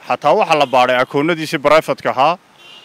xataa waxaa la baadhay akoonnadiisii barayfatka ahaa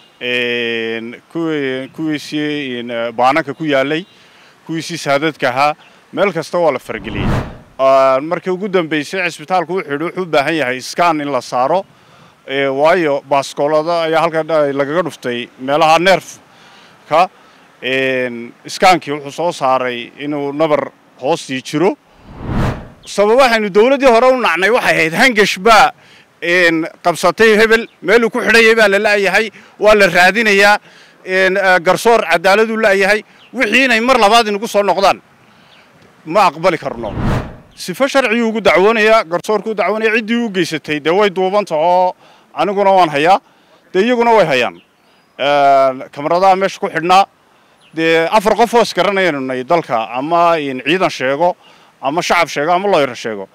kuwiisii baananka ku yaalay kuwiisii saadadka ahaa meel kasta waa la farageliyey markii ugu dambeysay cisbitaalku wuxuu yidhi wuxuu u baahan yahay skan in la saaro waayo baaskoolada ayaa halka lagaga dhuftay meelaha neerfka iskaankii wuxuu soo saaray inuu nabar hoostii jiro sababahaaynu dowladdii hore u nacnay waxay ahayd hangash baa qabsatay hebel meeluu ku xidhayay baa la la'yahay waa la raadinayaa garsoor cadaaladuu la'yahay wixii inay mar labaad inugu soo noqdaan ma aqbali karno sifo sharciyuu ugu dacwoonayaa garsoorkuu dacwoonaya ciddii u geysatay dee way duubanta oo aniguna waan hayaa dee iyaguna way hayaan kamaradaha meesha ku xidhnaa dee afar qof oo isgaranayanu nay dalka ama ciidan sheego ama shacab sheego ama looyar sheego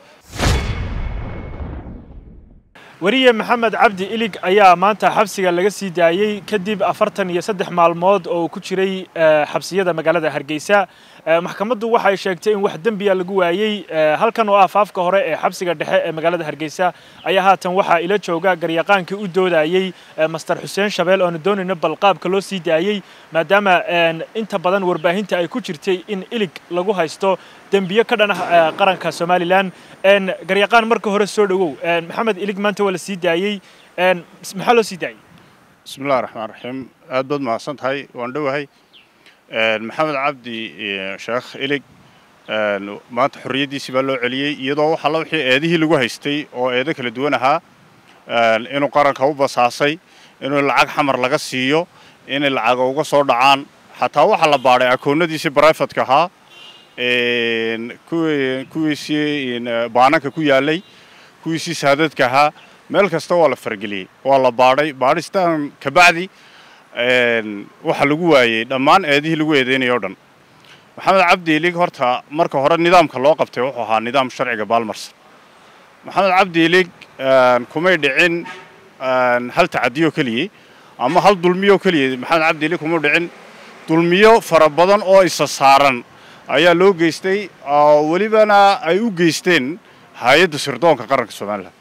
weriye maxamed cabdi ilig ayaa maanta xabsiga laga sii daayey kadib afartan iyo saddex maalmood oo ku jiray xabsiyada magaalada hargeysa maxkamaddu waxay sheegtay in wax dembiya lagu waayey halkan oo ah faafka hore ee xabsiga dhexe ee magaalada hargeysa ayaa haatan waxaa ila jooga garyaqaankii u doodayey master xuseen shabeel oonu doonayno balqaabka loo sii daayey maadaama inta badan warbaahinta ay ku jirtay in ilig lagu haysto dembiyo ka dhan ah qaranka somalilan garyaqaan marka hore soo dhowow maxamed ilig maanta waa la sii daayey maxaa loo sii daayey bismillahi raxmaan raxiim aad baad mahadsan tahay waan dhowahay maxamed cabdi sheekh ilig maanta xorriyaddiisii baa loo celiyey iyadoo wax alla wixii eedihii lagu haystay oo eedo kala duwan ahaa inuu qaranka u basaasay inuu lacag xamar laga siiyo inay lacaga uga soo dhacaan xataa waxaa la baadhay akoonnadiisii barayfatka ahaa kuwiisii baananka ku yaalay kuwiisii saadadka ahaa meel kasta waa la farageliyey waa la baadhay baadhistaan kabacdi waxa lagu waayey dhammaan eedihii lagu eedeynaya o dhan maxamed cabdi ilig horta marka hore nidaamka loo qabtay wuxuu ahaa nidaam sharciga baalmarsan maxamed cabdi ilig kumay dhicin hal tacadiyo keliyey ama hal dulmiyo keliya maxamed cabdi ilig kuma dhicin dulmiyo fara badan oo isa saaran ayaa loo geystay oo welibana ay u geysteen hay-adda sirdoonka qaranka somalilan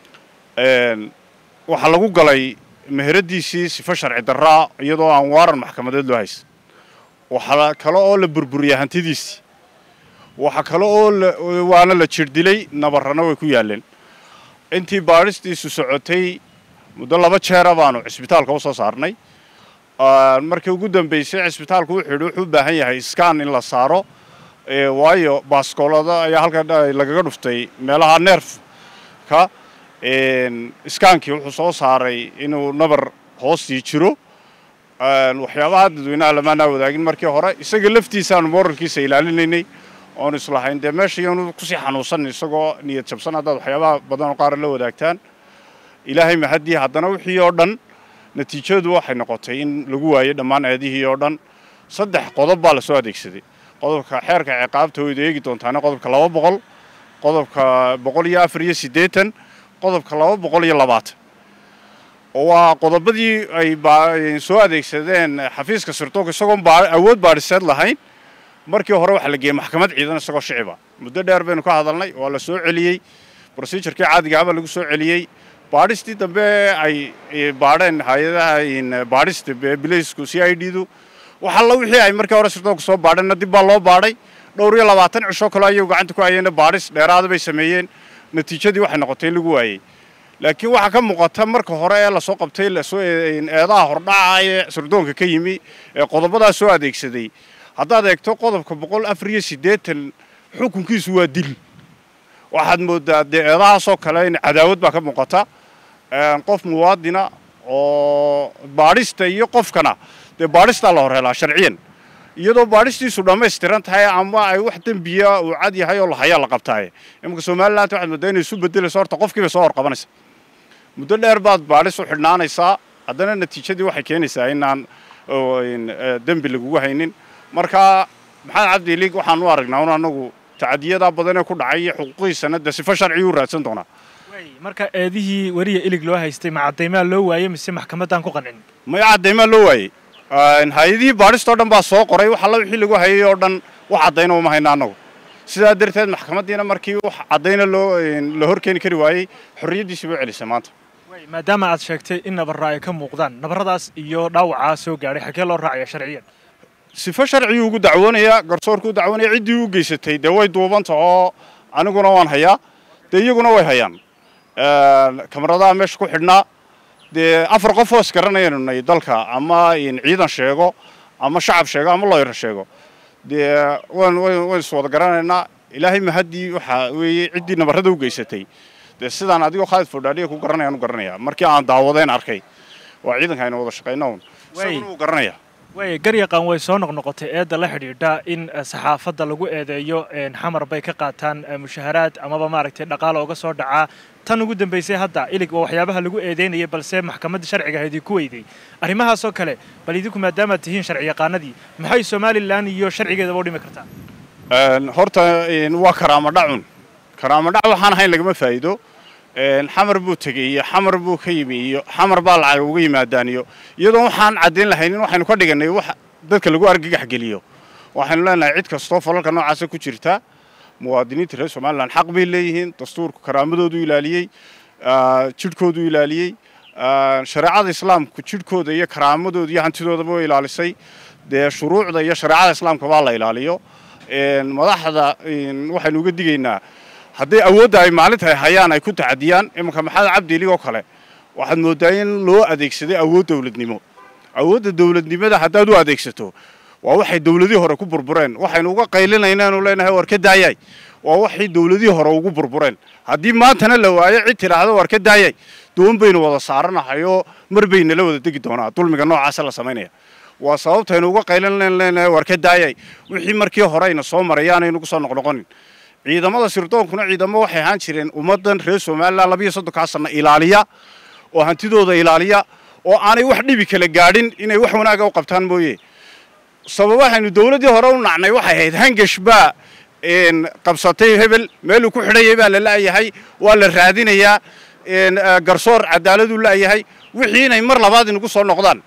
waxaa lagu galay meheradiisii sifo sharci darraa iyadoo aan waaran maxkamadeed loo haysan waxaa kale oo la burburiya hantidiisii waxa kale oo waana la jirdilay nabarrana way ku yaaleen intii baadhistiisu socotay muddo laba jeera baanu cisbitaalka u soo saarnay markii ugu dambeysay cisbitaalku wuxuu yidhi wuxuu u baahan yahay skan in la saaro waayo baaskoolada ayaa halka lagaga dhuftay meelaha neerfka iskaankii wuxuu soo saaray inuu nabar hoostii jiro waxyaabaha dadweynaha lamaanaa wadaagin markii hore isaga laftiisaanu moralkiisa ilaalinaynay oonu islahayn dee meesha iyoonu kusii xanuunsan isagoo niyad jabsan haddaad waxyaabaha badanoo qaara la wadaagtaan ilaahay mahadii haddana wixii oo dhan natiijadu waxay noqotay in lagu waayey dhammaan eedihii oo dhan saddex qodob baa lasoo adeegsaday qodobka xeerka ciqaabta wayda eegi doontaane qodobka laba boqol qodobka boqol iyo afar iyo siddeetan qodobka laba boqol iyo labaatan waa qodobadii ay soo adeegsadeen xafiiska sirdoonka isagoon awood baadhiseed lahayn markii hore waxaa la geeyey maxkamad ciidan isagoo shiciba muddo dheer baynu ka hadalnay waa la soo celiyey brosijurkii caadiga ahbaa lagu soo celiyey baadhistii dambe ay baadheen hay-adaha baadhista bilaysku c i d du waxalla wixii ay markii hore sirdoonka soo baadheenna dib baa loo baadhay dhowr iyo labaatan cisho kaloo ayagu gacanta ku hayeenna baadhis dheeraada bay sameeyeen natiijadii waxay noqotay in lagu waayey laakiin waxaa ka muuqata marka hore ee lasoo qabtay lasoo eedaha hordhaca ee sirdoonka ka yimi ee qodobadaa soo adeegsaday haddaad eegto qodobka boqol afar iyo siddeetan xukunkiisu waa dil waxaad moodaa dee eedahaasoo kale in cadaawad baa ka muuqata qof muwaadina oo baadhista iyo qofkana dee baadhistaa la horhelaa sharciyan iyadoo baadhistiisu dhammaystiran tahay ama ay wax dembiya uu cad yahay oo lahayaa la qabtaaye imanka somaliland waxaad moodaa inay isu bedelayso horta qofkiibay soo horqabanaysa muddo dheer baad baadhis u xidhnaanaysaa haddana natiijadii waxay keenaysaa inaan dembi lagugu haynin marka maxamed cabdi ilig waxaan u aragnaa un anagu tacadiyadaa badan ee ku dhacay iyo xuquuqihiisana dee sifo sharciyu u raadsan doonaa marka eedihii weriya ilig loo haystay ma caddaymaa loo waayey mise maxkamaddaan ku qancin maya caddaymaa loo waayey hay-adihii baadhistoo dhan baa soo qoray wax alla wixii lagu hayay oo dhan wax caddayna uma hayna annagu sidaa darteed maxkamaddiina markii wax caddayna loo la hor keeni kari waayey xorriyaddiisii bay celisay maanta maadaama aad sheegtay in nabarra ay ka muuqdaan nabarradaas iyo dhaawacaa soo gaadhay xagee loo raacaya sharciyan sifo sharciyuu ugu dacwoonaya garsoorkuu dacwoonaya ciddii u geysatay dee way duubanta oo aniguna waan hayaa dee iyaguna way hayaan kamaradaha meesha ku xidhnaa dee afar qof oo isgaranayanu nay dalka ama ciidan sheego ama shacab sheego ama looyar sheego dee waan waan iswada garanaynaa ilaahay mahaddii waxaa weeye ciddii nabarrada u geysatay dee sidaan adigoo khaalid fodhaadhiya ku garanayaan u garanaya markii aan daawadeen arkay waa ciidanka aynu wada shaqayna un isaguna wuu garanaya waay garyaqaan way soo noqnoqotay eedda la xidhiidha in saxaafadda lagu eedeeyo xamar bay ka qaataan mushaharaad amaba maaragtay dhaqaala uga soo dhacaa tan ugu dambaysay hadda ilig waa waxyaabaha lagu eedeynaya balse maxkamadda sharciga ahayd ku weyday arrimahaasoo kale bal idinku maadaamaad tihiin sharci yaqaanadii maxay somalilan iyo sharcigeedaba u dhimi kartaa horta waa karaamo dhacun karaamo dhac waxaan ahayn lagama faa'iido xamar buu tegey iyo xamar buu ka yimi iyo xamar baa lacag uga yimaadaan iyo iyadoo waxaan caddayn lahaynin waxaynu ka dhiganay wax dadka lagu argagax geliyo waxaynu leenahay cid kastoo falalka noocaasa ku jirta muwaadiniinta reer somalilan xaq bay leeyihiin dastuurku karaamadoodu ilaaliyey jidhkoodu ilaaliyey shareecada islaamku jidhkooda iyo karaamadooda iyo hantidoodaba way ilaalisay dee shuruucda iyo shareecada islaamka baa la ilaaliyo madaxda waxaynu uga digaynaa hadday awoodda ay maalinta ay hayaan ay ku tacadiyaan imanka maxamed cabdi ilig oo kale waxaad mooddaa in loo adeegsaday awood dowladnimo awoodda dowladnimada haddaad u adeegsato waa waxay dowladihii hore ku burbureen waxaynu uga qaylinaynaanu leenahay war ka daayay waa waxay dowladihii hore ugu burbureen haddii maantana la waayo cid tidhaahdo war ka daayay doon baynu wada saaranahay oo mar baynala wada degi doonaa dulmiga noocaasa la samaynaya waa sababtaynu uga qaylinlan leenahay war ka daayay wixii markii hore ayna soo maray yaanaynu kusoo noqnoqonin ciidamada sirdoonkuna ciidamo waxay ahaan jireen ummaddan reer somalilan labiyo soddonkaa sanno ilaaliya oo hantidooda ilaaliya oo aanay wax dhibi kala gaadhin inay wax wanaaga u qabtaan mooye sababahaaynu dowladdii hore u nacnay waxay ahayd hangash baa qabsatay hebel meeluu ku xidhayay baa la la'yahay waa la raadinayaa garsoor cadaaladuu la'yahay wixii inay mar labaad inagu soo noqdaan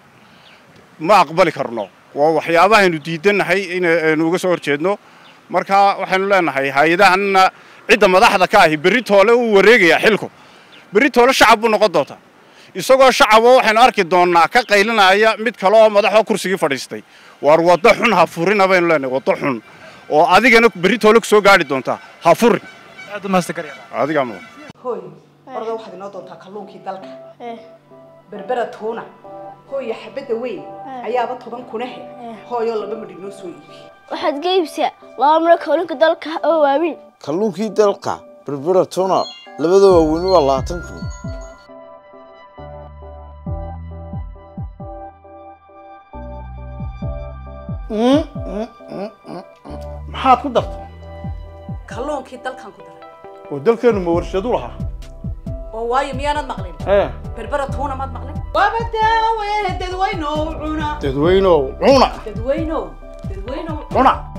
ma aqbali karno waa waxyaabahaynu diidannahay inaynu uga soo horjeedno marka waxaynu leenahay hay-adahanna cidda madaxda ka ahi berri toole uu wareegayaa xilku berri toole shacab buu noqon doontaa isagoo shacaboo waxaynu arki doonnaa ka qaylinaya mid kale oo madaxoo kursigii fadhiistay waar waddo xun ha furina baynu leenahay waddo xun oo adigana berri toole ku soo gaadhi doontaa ha furin adigaa mudan hooy orda waxaad inoo doontaa kalluunkii dalka berbera tuuna hooya xabadda weyn ayaaba toban kunahe hooyoo laba madhig noo soo iibi waxaad ga iibsaa laba miro kalluunka dalka oo waaweyn kalluunkii dalka berbera tuna labada waaweyn waa labaatan kun maxaad ku dartay kalluunkii dalkan ku daray oo dalkeennu ma warshadu lahaa oo waayo miyaanad maqlin ee berbera tuuna maad maqlin waaba daawe dadweynow cuna dadweynow cuna dadweynow dadweynow cuna